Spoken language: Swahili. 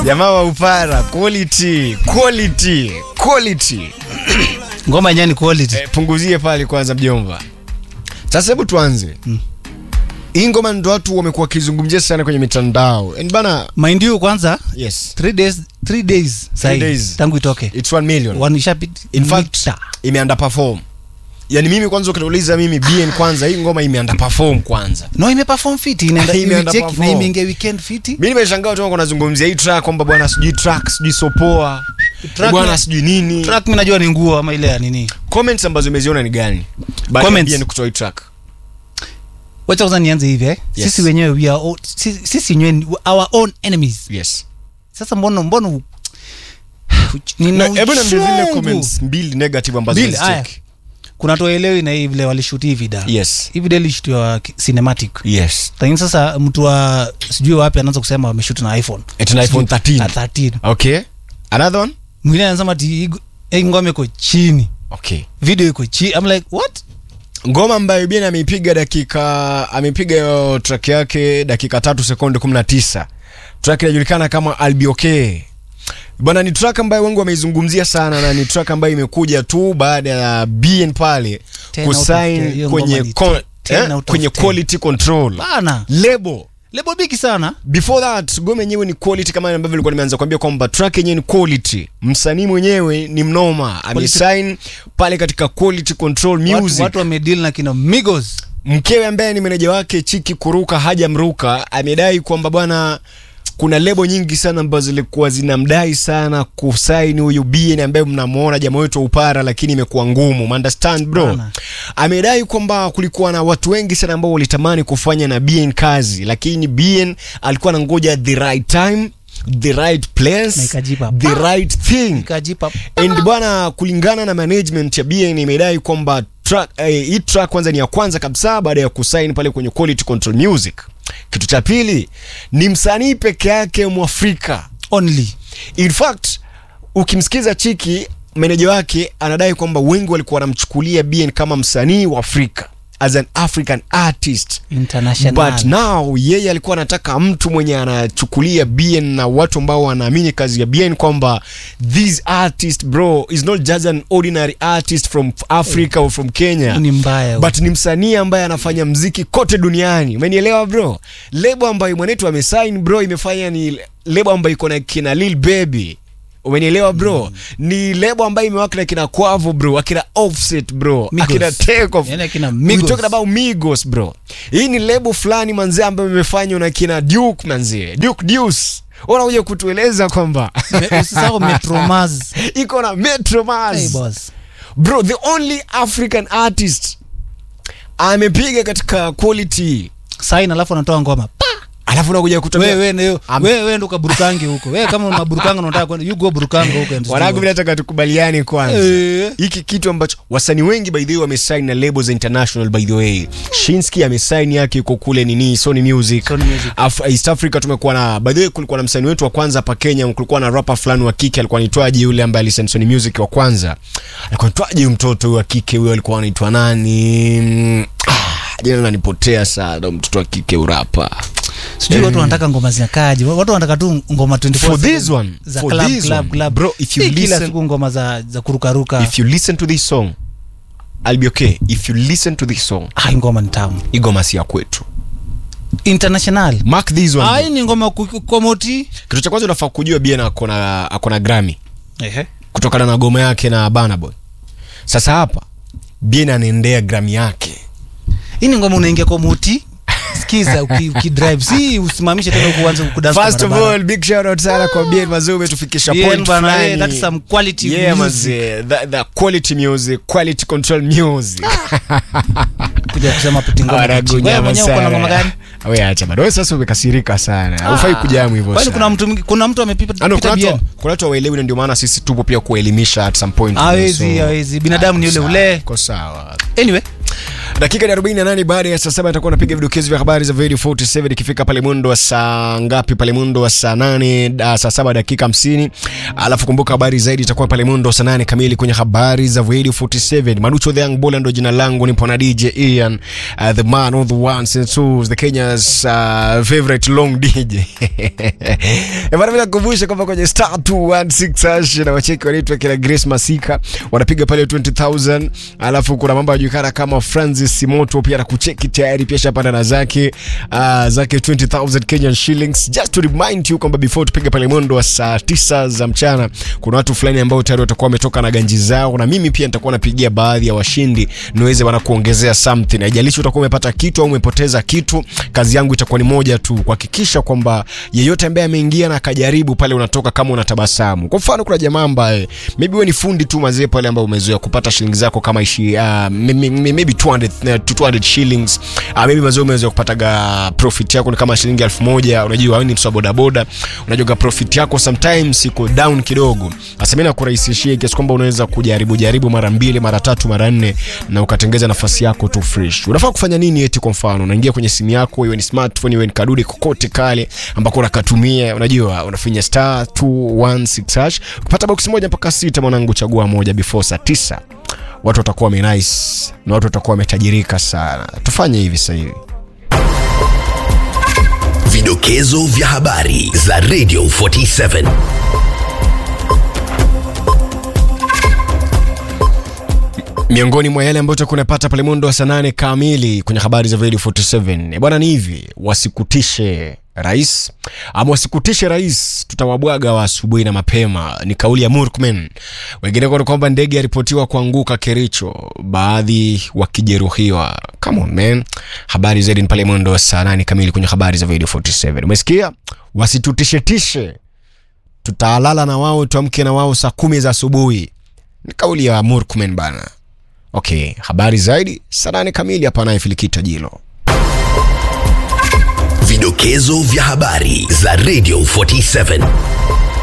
jamaa wa upara quality quality quality ngoma yenyewe ni quality eh, punguzie pale kwanza mjomba sasa hebu tuanze hii ngoma ndo watu wamekuwa wakizungumzia sana kwenye mitandao And bana mind you kwanza yes 3 days 3 days sahi days. tangu itoke it's 1 million wanishapit in fact imeunderperform yani mimi kwanza ukiniuliza mimi bn kwanza hii ngoma imeunderperform kwanza no imeperform fit inaenda Imeenda imecheck na perform. imeingia weekend fit mi nimeshangaa watu wangu wanazungumzia hii track kwamba bwana sijui track sijui sopoa Track bwana na- sijui nini track mimi najua ni nguo ama ile ya nini comments ambazo umeziona ni gani baada ya Comments. BN kutoa hii track wacha kwanza nianze hivi eh Yes. sisi wenyewe we are all, sisi, sisi wenyewe ni our own enemies yes sasa mbona mbona u- Na, nina hebu niambie zile uchungu. comments mbili negative ambazo Mbili, aya. umezicheck. kuna toelewi na hii vile walishuti hii vida yes hii video ilishutiwa ki- cinematic yes lakini sasa mtu wa sijui wapi anaanza kusema wameshuti na iphone Eti na iPhone Sijui- 13. na 13 okay another one mwingine anasema ati hii go- hii ngoma iko chini okay video iko chini I'm like what ngoma ambayo bien ameipiga dakika amepiga hiyo track yake dakika tatu sekunde 19 track inajulikana kama albioke bwana ni track ambayo wengi wameizungumzia sana na ni track ambayo imekuja tu baada ya bn pale 10 out of 10, kusign hiyo kwenye ngoma ni con, 10 eh, out of kwenye 10. quality control bana lebo lebo bigi sana before that ngoma yenyewe ni quality kama ambavyo nilikuwa nimeanza kuambia kwamba track yenyewe ni quality msanii mwenyewe ni mnoma amesign pale katika quality control watu, music watu wamedeal na kina migos mkewe ambaye ni meneja wake chiki kuruka haja mruka amedai kwamba bwana kuna lebo nyingi sana ambazo zilikuwa zinamdai sana kusaini huyu bn ambaye mnamwona jamaa wetu wa upara lakini imekuwa ngumu understand bro Bana. amedai kwamba kulikuwa na watu wengi sana ambao walitamani kufanya na bn kazi lakini bn alikuwa anangoja the right time the right place Na ikajipa. the right thing kajipa and bwana kulingana na management ya bn imedai kwamba track, eh, hii track kwanza ni ya kwanza kabisa baada ya kusain pale kwenye quality control music kitu cha pili ni msanii peke yake mwafrika only in fact ukimsikiza chiki meneja wake anadai kwamba wengi walikuwa wanamchukulia bn kama msanii wa afrika as an african artist international but now yeye alikuwa anataka mtu mwenye anachukulia bn na watu ambao wanaamini kazi ya bn kwamba this artist bro is not just an ordinary artist from africa or from kenya ni mbaya but ni msanii ambaye anafanya mziki kote duniani umenielewa bro lebo ambayo mwanetu amesign bro imefanya ni lebo ambayo iko na kina lil baby umenielewa bro mm. ni lebo ambayo imewaka na kina kwavo bro akina offset bro Migos. akina takeoff Yani akina We Migos. talking about migos bro hii ni lebo fulani manzee ambayo imefanywa na kina duke manzee duke deuce unakuja kutueleza kwamba Me- usisahau metromaz iko na metro Mars. hey boss bro the only african artist amepiga katika quality sign alafu anatoa ngoma Pa! alafu nakuja kutoka wewe wewe Am- wewe wewe ndo kaburukange huko wewe kama unaburukanga unataka kwenda you go burukanga huko and wanangu mimi nataka tukubaliane kwanza Eh. hiki kitu ambacho wasanii wengi by the way wamesign na labels international by the way Shinski amesign yake iko kule nini Sony Music, Sony Music. Af East Africa tumekuwa na by the way kulikuwa na msanii wetu wa kwanza hapa Kenya kulikuwa na rapper fulani wa kike alikuwa anaitwaje yule ambaye alisign Sony Music wa kwanza alikuwa anaitwaje huyo mtoto huyo wa kike huyo alikuwa anaitwa nani Mm, ah, jina linanipotea sana mtoto wa kike urapa sijui watu wanataka ngoma zinakaje watu wanataka tu ngoma 24 For this seven one, za for club, this club, one, club. bro, if you Si kila listen- siku ngoma za za kurukaruka if you listen to this song I'll be okay if you listen to this song ah ngoma ni tamu igoma si ya kwetu international mark this one ah hii ni ngoma ku- ku- komoti kitu cha kwanza unafaa kujua bien akona akona grami ehe kutokana na goma yake na banaboy sasa hapa bien anaendea grami yake hii ni ngoma unaingia komoti sikiza uki, uki drive si usimamishe tena kuanza kudance first of all big shout out sana kwa bien mazee umetufikisha point fulani that's some quality yeah music. mazee the, the quality music quality control music kuja kusema puti ngoma Wanagu kuchi. Wewe nyama mwenyewe uko na sana. ngoma gani we acha bado wewe sasa umekasirika sana ufai kujamu hivyo kwani sana. kuna mtu mwingi- kuna mtu amepipa Ano, pita kuna bien watu- kuna watu waelewi na ndio maana sisi tupo pia kuelimisha at some point hawezi So, hawezi binadamu ni ule sawa, ule iko sawa anyway dakika ni 48 baada ya saa saba atakuwa anapiga vidokezo vya habari za Radio 47 ikifika pale mwendo wa saa ngapi pale mwendo wa saa 8 uh, saa saba dakika 50 alafu kumbuka habari zaidi itakuwa pale mwendo saa nane kamili kwenye habari za Radio 47 Manucho the Young Bola ndo jina langu nipo na DJ Ian uh, the man of the ones and twos the Kenya's uh, favorite long DJ Bana bila kukumbusha kwamba kwenye star 216 hash na wacheki wanaitwa kila Grace Masika wanapiga pale 20000 alafu kuna mambo yanajulikana kama Francis Simoto pia anakucheki tayari pia shapanda na zake uh, zake 20000 Kenyan shillings just to remind you kwamba before tupige pale mwendo wa saa 9 za mchana kuna watu fulani ambao tayari watakuwa wametoka na ganji zao na mimi pia nitakuwa napigia baadhi ya washindi niweze wana kuongezea something haijalishi utakuwa umepata kitu au umepoteza kitu kazi yangu itakuwa ni moja tu kuhakikisha kwamba yeyote ambaye ameingia na akajaribu pale unatoka kama unatabasamu kwa mfano kuna jamaa ambaye maybe wewe ni fundi tu mazee pale ambao umezoea kupata shilingi zako kama ishi uh, maybe maybe 200 uh, 200 shillings uh, maybe mazee umezoea kupataga profit yako ni kama shilingi elfu moja unajua wewe ni mtu wa bodaboda unajua profit yako sometimes iko down kidogo sasa mimi nakurahisishia kiasi kwamba unaweza kujaribu jaribu mara mbili mara tatu mara nne na ukatengeza nafasi yako tu fresh unafaa kufanya nini eti kwa mfano unaingia kwenye simu yako iwe ni smartphone iwe ni kadude kokote kale ambako unakatumia unajua unafinya star 216 hash ukipata box moja mpaka sita mwanangu chagua moja before saa tisa watu watakuwa wamenice na watu watakuwa wametajirika sana tufanye hivi sasa hivi Vidokezo vya habari za Radio 47. miongoni mwa yale ambayo utakuwa unapata pale mwendo wa saa nane kamili kwenye habari za Radio 47 bwana ni hivi wasikutishe rais ama wasikutishe rais tutawabwaga wa asubuhi na mapema ni kauli ya Murkmen wengine kwa kwamba ndege yaripotiwa kuanguka Kericho baadhi wakijeruhiwa come on man habari zaidi ni pale mwendo wa saa nane kamili kwenye habari za Radio 47 umesikia wasitutishetishe tutalala na wao tuamke na wao saa kumi za asubuhi ni kauli ya Murkmen bana okay habari zaidi saa nane kamili hapa naye filikita jilo Vidokezo vya habari za Radio 47.